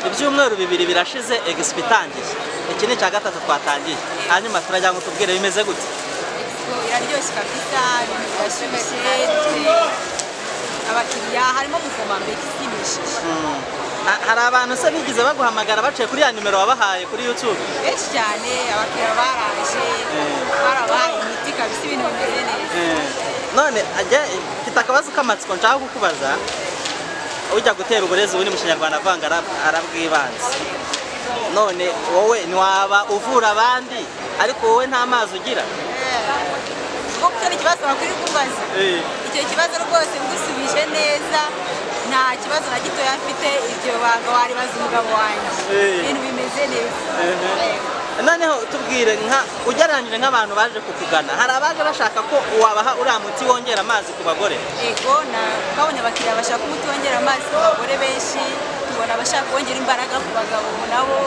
ibyumweru bibiri birashize egisipo itangiye iki ni icya gatatu twatangiye hanyuma turagira ngo tubwire bimeze gute iraryoshye kabisa ibintu birashyushye dufite abakiriya harimo umufoma mbega ishimishije Ha- hari abantu se bigize baguhamagara baciye kuri ya nimero wabahaye kuri YouTube benshi cyane abakiriya baraje barabaye imiti kabisa ibintu bimeze neza none ajya mfite akabazo k'amatsiko nshaka kukubaza ujya gutera uburezi ubundi mu kinyarwanda avanga arab- arabwibanze none wowe ntiwaba uvura abandi ariko wowe nta mazi ugira kuko kuko ni ikibazo bakwiye kubaza icyo kibazo rwose ngusubije neza nta kibazo na gitoya mfite ibyo banga waribaza umugabo wanjye Eh. ibintu bimeze neza Eh. Eh. noneho tubwire nka ugereranyije nk'abantu baje kukugana hari abaje bashaka ko wabaha uriya muti wongera amazi ku bagore ego na twabonye abakiriya bashaka umuti wongera amazi ku bagore benshi tubona abashaka wongera imbaraga ku bagabo nabo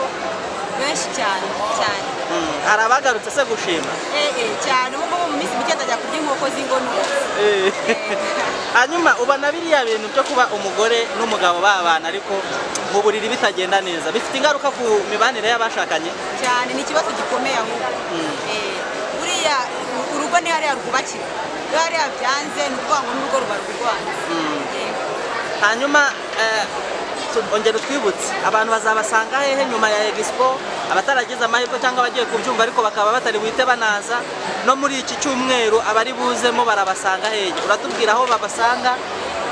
benshi cyane cyane Mm, hari abagarutse se gushima eh eh cyane ubu ngubu mu minsi mike ndajya kurya inkoko z'ingono hanyuma ubona biriya bintu byo kuba umugore n'umugabo babana ariko mu buriri bitagenda neza bifite ingaruka ku mibanire y'abashakanye cyane ni ikibazo gikomeye ahubwo Eh, buriya urugo ni hariya rwubakira iyo hariya byanze ni ukuvuga ngo n'urugo ruba rurwana Yego. hanyuma eh, tu- ongera utwibutse abantu bazabasanga hehe nyuma ya egisipo abataragize amahirwe cyangwa abagiye kubyumva ariko bakaba batari buhite banaza no muri iki cyumweru abari buzemo barabasanga hehe uratubwira aho babasanga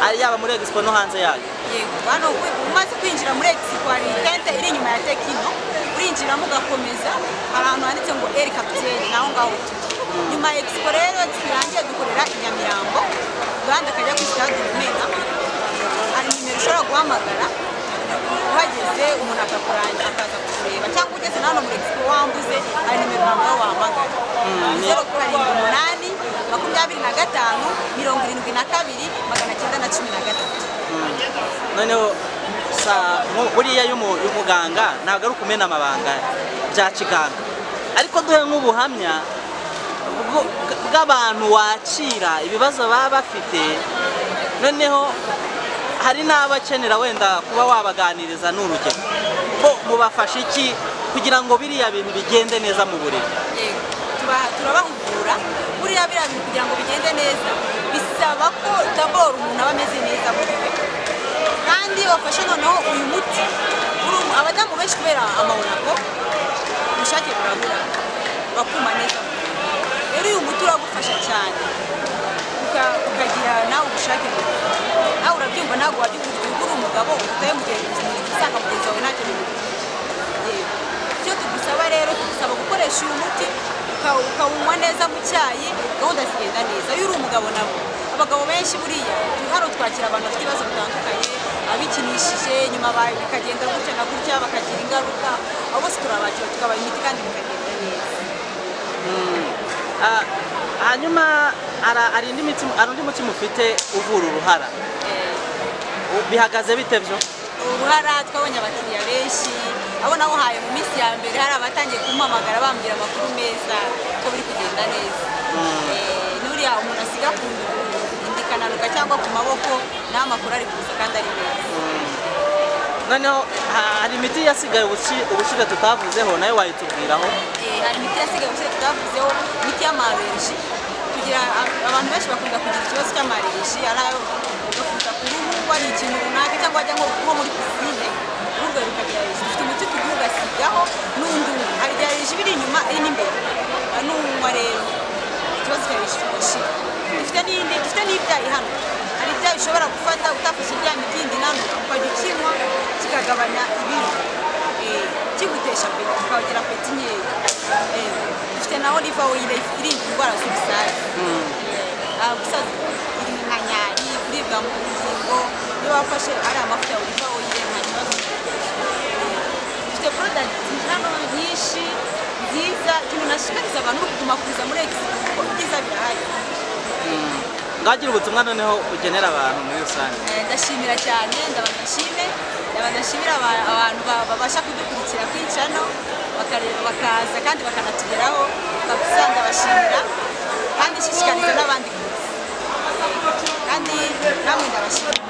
ari yaba muri egisipo no hanze yayo yego hano kwe- umaze kwinjira muri egisipo hari itente iri inyuma ya tekino urinjiramo ugakomeza hari ahantu handitse ngo eri kapiteri naho ngaho turi nyuma ya egisipo rero turangiye dukorera i nyamirambo duhanda akajya ku sitade rumena hari nimero ushobora guhamagara uhageze umuntu akakurangira akaza kukureba cyangwa ugeze na hano muri egisipo wambuze hari nimero nawe wahamagara zeru karindwi umunani makumyabiri na gatanu mirongo irindwi na kabiri magana cyenda na cumi na gatatu noneho sa nko- buriya y'umu- y'umuganga ntabwo ari ukumena amabanga bya kiganga ariko duhe nk'ubuhamya bwo- bw'abantu wakira ibibazo baba bafite noneho hari n'abakenera wenda kuba wabaganiriza ni urugero ko mubafasha iki kugira ngo biriya bintu bigende neza mu buriri Yego, tuba- turabahugura buriya biriya bintu kugira ngo bigende neza bisaba ko daboro umuntu aba ameze neza muri we kandi bafashe noneho uyu muti Uru- abadamu benshi kubera amawonako ubushake burabura bakuma neza mu mubiri. rero uyu muti uragufasha cyane uka- ukagira nawe ubushake mu mubiri. nawe urabyumva ntabwo wajya ukujya uri umugabo utaye mugenzi usanga mugenzi wawe ntacyo bimufite Yego. icyo tugusaba rero tugusaba gukoresha uyu muti uka- ukawunywa neza mu cyayi gahunda zigenda neza iyo uri umugabo nabo abagabo benshi buriya hano twakira abantu bafite ibibazo bitandukanye abikinishije nyuma ba- bikagenda gutya na gutya bakagira ingaruka abo bose turabakira tukabaha imiti kandi bikagenda neza Ah, hanyuma hari- hari indi miti- hari undi muti mufite uvura uruhara Eh, bihagaze bite byo uruhara twabonye abakiriya benshi abo nawuhaye mu minsi ya mbere hari abatangiye kumuhamagara bambwira amakuru meza ko biri kugenda neza Eh, n'uriya umuntu asiga ku indikananuka cyangwa ku maboko naho amakuru ari kuza kandi ari meza noneho ha- hari imiti yasigaye ubushi- ubushize tutavuzeho nayo wayitubwiraho Eh, hari imiti yasigaye gusa tutavuzeho imiti y'amarenji kugira a- abantu benshi bakunda kugira ikibazo cy'amarenji ari ayo ugafuta ku ruhu wariye ikintu runaka cyangwa wajya nko nko muri pisine urubuga rukagira reji dufite umuti tuguha ugasigaho n'undi umwe hari igihe reji iba iri inyuma iri n'imbere n'unywa rero ikibazo cya reji kigashira dufite n'indi dufite n'ibyayi hano hari ibyayi ushobora gufata utafashe rya miti yindi nano ukajya ukinywa kikagabanya ibiro Eh, kigutesha apeti ukagira apeti nkeya Eh, dufite na oliva oyile irinda indwara z'ubusaza Ah, gusaza iri mu nkanyari kuribwa mu ngingo iyo wafashe ari amavuta ya oliva oyile nta kibazo Eh, nyinshi nziza umuntu ashishikariza abantu bo kuguma kuza muri egisipo kuko ibyiza birahari ngagira ubutumwa noneho ugenera abantu muri rusange Eh, ndashimira cyane ndabanashime ndabanashimira aba- abantu ba- babasha kudukurikira kwica hano bakareba bakaza kandi bakanatugeraho kabisa ndabashimira kandi nshishikariza n'abandi kuza kandi namwe ndabashimira